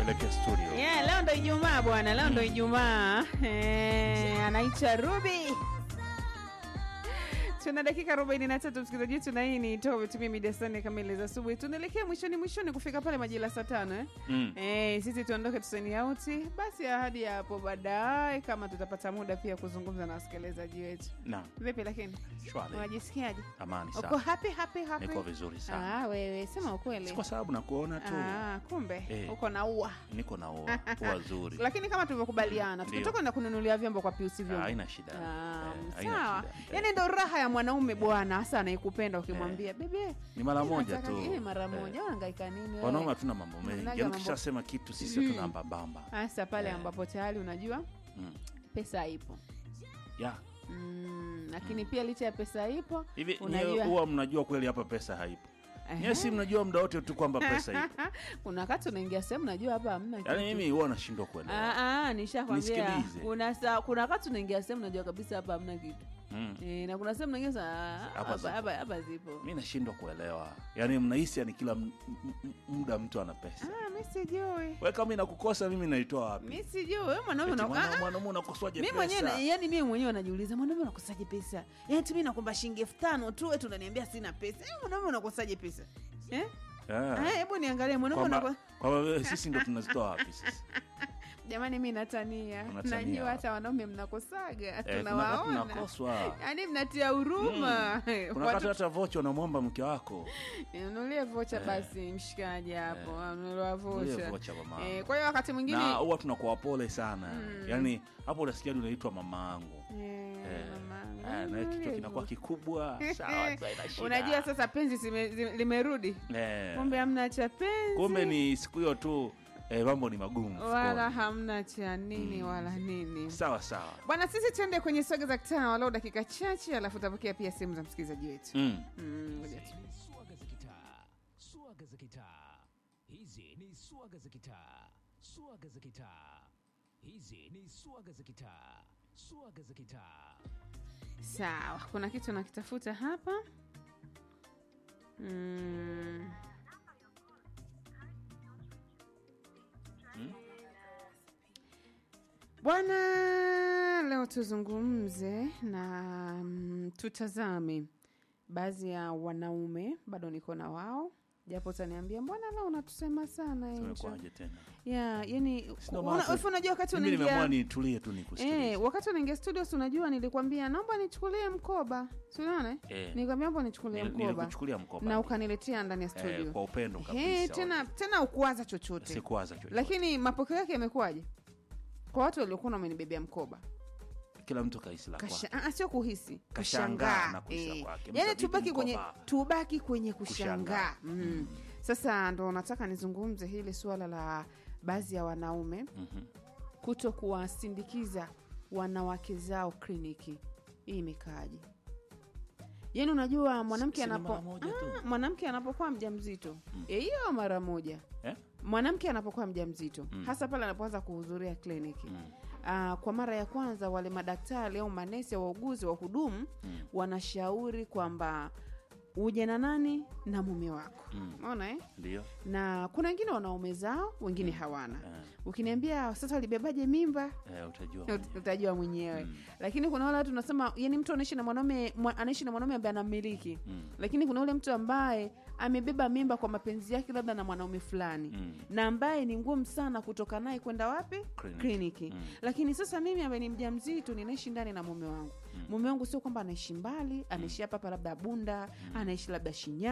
tuelekee studio. Yeah, leo ndo Ijumaa bwana, leo ndo Ijumaa. Eh, anaitwa Ruby. Tuna dakika 43 msikilizaji wetu, na hii ni toa umetumia mida sana kamili za asubuhi. Tunaelekea mwishoni mwishoni kufika pale majira saa tano eh? Mm. Eh, sisi tuondoke tuseni auti basi, ahadi ya hapo baadaye, kama tutapata muda pia kuzungumza na wasikilizaji wetu. Naam, Vipi lakini shwari. unajisikiaje? Amani Uko sana. happy happy happy? Niko vizuri sana. Ah, wewe sema ukweli. Si kwa sababu nakuona tu. Ah, kumbe Eh. uko na ua Niko na ua, ua zuri. lakini kama tulivyokubaliana Ndio. tukitoka na kununulia vyombo kwa piusi Ah, vyombo Haina shida. Ah, Eh, haina sawa shida. yaani ndo raha ya mwanaume bwana hasa anaikupenda ukimwambia bebe Ni mara mimi moja nataka tu. hii mara Eh. moja unahangaika nini wewe? Wanaume hatuna mambo mengi. Mnaga Yaani mambo- ukishasema kitu sisi hatuna mbambamba. hasa pale Eh. ambapo tayari unajua Mm. pesa ipo Ya. mm, lakini pia licha ya pesa ipo Hivi Unajua- nyewe huwa mnajua kweli hapa pesa haipo. Ehe. Nyewe si mnajua muda wote tu kwamba pesa ipo. kuna wakati unaingia sehemu najua hapa hamna Yaani kitu. mimi huwa nashindwa kuelewa. Ah, ah, nishakwambia Nisikilize. kuna saa kuna wakati unaingia sehemu najua kabisa hapa hamna kitu Mm. e, na kuna sehemu naingia saa Hapa hapa zipo. hapa hapa zipo mi nashindwa kuelewa yaani mnahisi yani kila m- m- m- muda mtu ana pesa Ah, mi sijui we kama inakukosa mimi naitoa wapi mi sijui wewe mwanaume Eti una- mwana- ah, ah, mwanaume unakoswaje mi mwenyewe pesa na- yani mimi mwenyewe najiuliza mwanaume unakosaje pesa yani tu mimi nakwamba shilingi elfu tano tu eti unaniambia sina pesa Eh, mwanaume unakosaje pesa eh Ah. Ah, hebu niangalie mwanaume kwamba unako kwamba wewe sisi ndo tunazitoa wapi sisi jamani mi natania Unatania. najua hata wanaume mnakosaga Eh, kuna wakati tunawaona tunakoswa yaani mnatia huruma kuna wakati hata vocha unamwomba mke wako nunulie vocha basi mshikaji hapo nunuliwa Nunulie vocha vocha mama. Eh, kwa hiyo wakati mwingine na huwa tunakuwa pole sana yaani hapo unasikia hadi unaitwa mamaangu Eh, Eh, mama, eh, na kichwa hivyo. kinakuwa kikubwa sawa tu, haina shida. unajua sasa penzi zime- zi- limerudi Eh, kumbe hamna cha penzi kumbe ni siku hiyo tu eh, mambo ni magumu wala mfukoni. hamna cha nini wala nini sawa sawa bwana sisi tuende kwenye soga za kitaa walau dakika chache alafu utapokea pia simu za msikilizaji wetu mm. Mm, ngoja tu. ni swaga za kitaa swaga za kitaa hizi ni swaga za kitaa swaga za kitaa hizi ni swaga za kitaa swaga za kitaa sawa kuna kitu nakitafuta hapa mm. bwana leo tuzungumze na mm, tutazame baadhi ya wanaume bado niko na wao japo utaniambia mbona leo unatusema sana Angel?" tumekuaje tena ya yani Sina una- maana- hivi unajua wakati mimi nimeamua unaingia nitulie tu nikusikilize Eh, wakati unaingia studio si unajua nilikwambia naomba nichukulie mkoba si unaona eh? Eh. nilikwambia naomba nichukulie Nil- mkoba nilikuchukulia mkoba. na ukaniletea ndani ya studio eh, kwa upendo Eh, kabisa tena tena ukuwaza chochote sikuwaza chochote lakini mapokeo yake yamekuwaje kwa watu waliokuwa wamenibebea mkoba kila mtu kahisi la Kasha, kwake ah, sio kuhisi Kashangaa kushangaa na kuhisi Eh, kwake. yaani Mkabidhi tubaki kwenye mkoba. tubaki kwenye kushangaa Kushangaa. mm. sasa ndo nataka nizungumze hili suala la baadhi ya wanaume Mhm. kuto kuwasindikiza wanawake zao kliniki hii imekaaje yaani unajua mwanamke Si ni anapo mara moja tu? Ah, mwanamke anapokuwa mja mzito hiyo mara moja Eh? mwanamke anapokuwa mja mzito hasa pale anapoanza kuhudhuria kliniki Mm. Ah, kwa mara ya kwanza wale madaktari au manesi wauguzi wahudumu wanashauri kwamba uje na nani na mume wako Mm. unaona eh? ndio na kuna wengine wanaume zao wengine hawana Eh. ukiniambia sasa walibebaje mimba eh, utajua Ut- mwenyewe. utajua mwenyewe lakini kuna wale watu unasema yani mtu anaishi na mwanaume mwa- anaishi na mwanaume ambaye anamiliki Mm. lakini kuna ule mtu ambaye amebeba mimba kwa mapenzi yake labda na mwanaume fulani Mm. na ambaye ni ngumu sana kutoka naye kwenda wapi Kliniki. kliniki Mm. lakini sasa mimi ambaye ni mja mzito ninaishi ndani na mume wangu mume wangu sio kwamba anaishi mbali anaishi hapa hapa labda bunda anaishi labda shinya